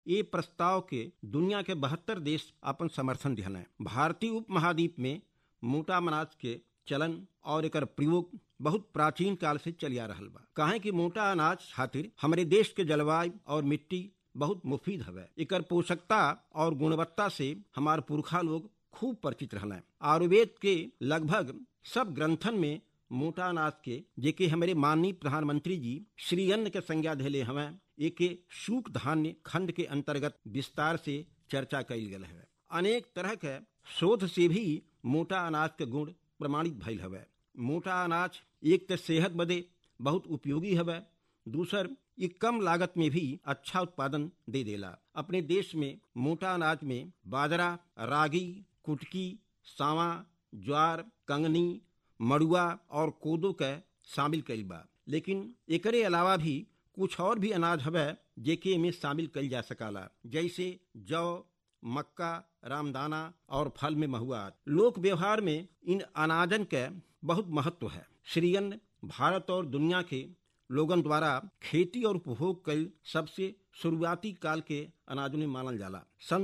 ये प्रस्ताव के दुनिया के बहत्तर देश अपन समर्थन दिहले भारतीय उपमहाद्वीप में मोटा अनाज के चलन और एकर प्रयोग बहुत प्राचीन काल से चलिया रहल बा काहे कि मोटा अनाज खातिर हमारे देश के जलवायु और मिट्टी बहुत मुफीद हवे एकर पोषकता और गुणवत्ता से हमार पुरखा लोग खूब परिचित रहले आयुर्वेद के लगभग सब ग्रंथन में मोटा अनाज के जेके हमारे माननीय प्रधानमंत्री जी श्री अन्न के संज्ञा धैले हवे एके सूख धान्य खंड के अंतर्गत विस्तार से चर्चा कइल गेल है अनेक तरह के शोध से भी मोटा अनाज के गुण प्रमाणित भइल हवे मोटा अनाज एक तो सेहत बदे बहुत उपयोगी हवे दूसर ये कम लागत में भी अच्छा उत्पादन दे देला अपने देश में मोटा अनाज में बाजरा रागी कुटकी सावा ज्वार कंगनी मड़ुआ और कोदो के शामिल कइल बा लेकिन एकरे अलावा भी कुछ और भी अनाज हवे जेके में शामिल कइल जा सकाला जैसे जौ मक्का रामदाना और फल में महुआ लोक व्यवहार में इन अनाजन के बहुत महत्व है श्री अन्न भारत और दुनिया के लोगन द्वारा खेती और उपभोग कल सबसे शुरुआती काल के अनाजों में मानल जाला सन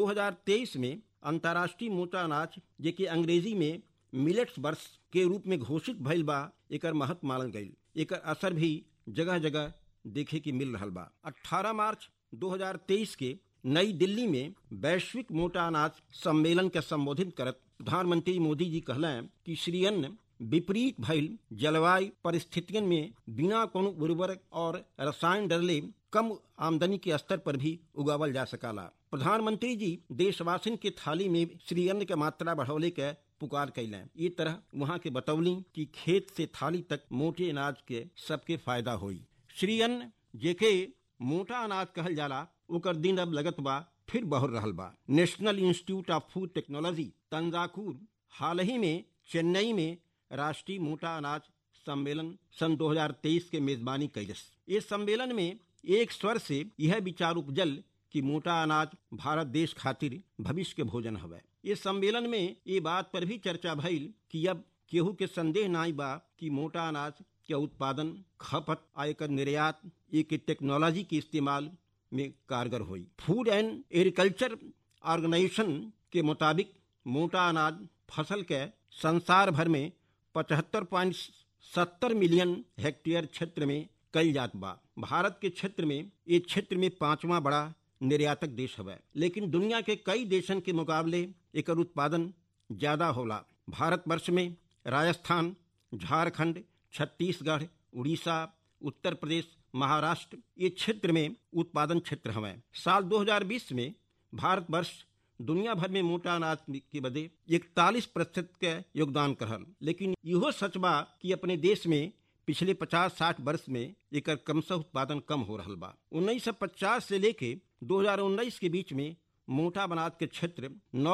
2023 में अंतर्राष्ट्रीय मोटा अनाज जेके अंग्रेजी में मिलेट्स वर्ष के रूप में घोषित भइल बा एकर महत्व मानल गईल एकर असर भी जगह जगह देखे के मिल रहा बा 18 मार्च 2023 के नई दिल्ली में वैश्विक मोटा अनाज सम्मेलन के संबोधित करत प्रधानमंत्री मोदी जी कहलें कि श्री अन्न विपरीत भइल जलवायु परिस्थितियों में बिना कोनो उर्वरक और रसायन डरले कम आमदनी के स्तर पर भी उगावल जा सकाला प्रधानमंत्री जी देशवासिन के थाली में श्री अन्न के मात्रा बढ़ौले के पुकार कैलें ये तरह वहाँ के बतौली कि खेत से थाली तक मोटे अनाज के सबके फायदा हुई श्री अन्न जेके मोटा अनाज कहल जाला ओकर दिन अब लगत बा फिर बढ़ रहल बा National Institute of Food Technology Thanjavur हाल ही में चेन्नई में राष्ट्रीय मोटा अनाज सम्मेलन सन 2023 के मेजबानी कैलस इस सम्मेलन में एक स्वर से यह विचार उपजल कि मोटा अनाज भारत देश खातिर भविष्य के भोजन हवे इस सम्मेलन में ये बात पर भी चर्चा भइल कि अब केहू के संदेह नहीं बा कि मोटा अनाज के उत्पादन खपत आ एकर निर्यात एक टेक्नोलॉजी के इस्तेमाल में कारगर हुई फूड एंड एग्रीकल्चर ऑर्गेनाइजेशन के मुताबिक मोटा अनाज फसल के संसार भर में पचहत्तर पॉइंट सत्तर मिलियन हेक्टेयर क्षेत्र में कल जात बा भारत के क्षेत्र में ये क्षेत्र में पांचवा बड़ा निर्यातक देश हवे लेकिन दुनिया के कई देशन के मुकाबले एकर उत्पादन ज्यादा होला भारत वर्ष में राजस्थान झारखंड छत्तीसगढ़ उड़ीसा उत्तर प्रदेश महाराष्ट्र ये क्षेत्र में उत्पादन क्षेत्र हवे साल 2020 में भारत वर्ष दुनिया भर में मोटा अनाज के बदे इकतालीस प्रतिशत के योगदान करल लेकिन इहो सच बा कि अपने देश में पिछले 50-60 वर्ष में एकर क्रमशः उत्पादन कम हो रहा बा 1950 से लेके 2019 के बीच में मोटा अनाज के क्षेत्र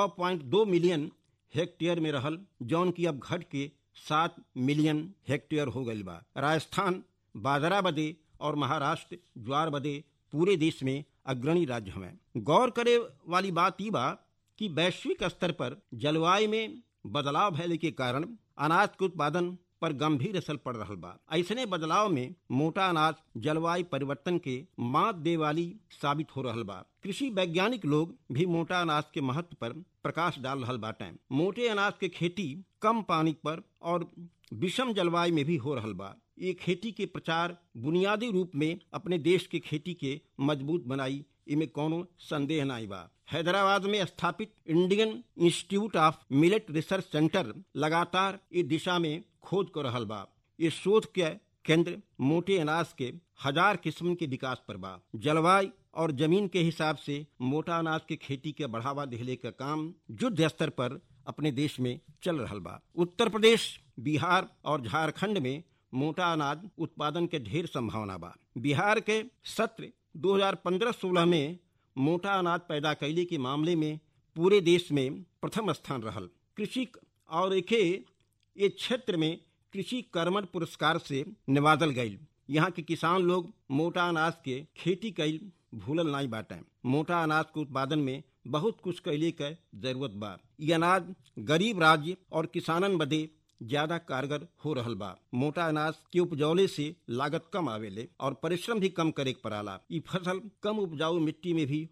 9.2 मिलियन हेक्टेयर में रहल जौन की अब घट के सात मिलियन हेक्टेयर हो गई बा राजस्थान बाजरा बदे और महाराष्ट्र ज्वार बदे पूरे देश में अग्रणी राज्य हमें गौर करे वाली बात ई बा कि वैश्विक स्तर पर जलवायु में बदलाव भैले के कारण अनाज के उत्पादन पर गंभीर असर पड़ रहा बा ऐसने बदलाव में मोटा अनाज जलवायु परिवर्तन के मात दे वाली साबित हो रहा बा कृषि वैज्ञानिक लोग भी मोटा अनाज के महत्व पर प्रकाश डाल रहा बाटे मोटे अनाज के खेती कम पानी पर और विषम जलवायु में भी हो रहा बा ये खेती के प्रचार बुनियादी रूप में अपने देश के खेती के मजबूत बनाई इमे कोनो संदेह नहीं बा हैदराबाद में स्थापित Indian Institute of Millet Research Centre लगातार इस दिशा में खोज कर रहा बा ये शोध के केंद्र मोटे अनाज के हजार किस्म के विकास पर बा जलवायु और जमीन के हिसाब से मोटा अनाज के खेती के बढ़ावा दिले का काम युद्ध स्तर पर अपने देश में चल रहा बा उत्तर प्रदेश बिहार और झारखंड में मोटा अनाज उत्पादन के ढेर संभावना बा बिहार के सत्र 2015-16 में मोटा अनाज पैदा कैले के मामले में पूरे देश में प्रथम स्थान रहल कृषि और एके ये क्षेत्र में कृषि कर्मण पुरस्कार से नवाजल गईल यहाँ के किसान लोग मोटा अनाज के खेती कैल भूलल नहीं बाटे मोटा अनाज के उत्पादन में बहुत कुछ कैले के जरूरत बा ये अनाज गरीब राज्य और किसानन बदे ज्यादा कारगर हो रहल बा मोटा अनाज के उपजौले से लागत कम आवेले और परिश्रम भी कम करे के पड़ाला ई फसल कम उपजाऊ मिट्टी में भी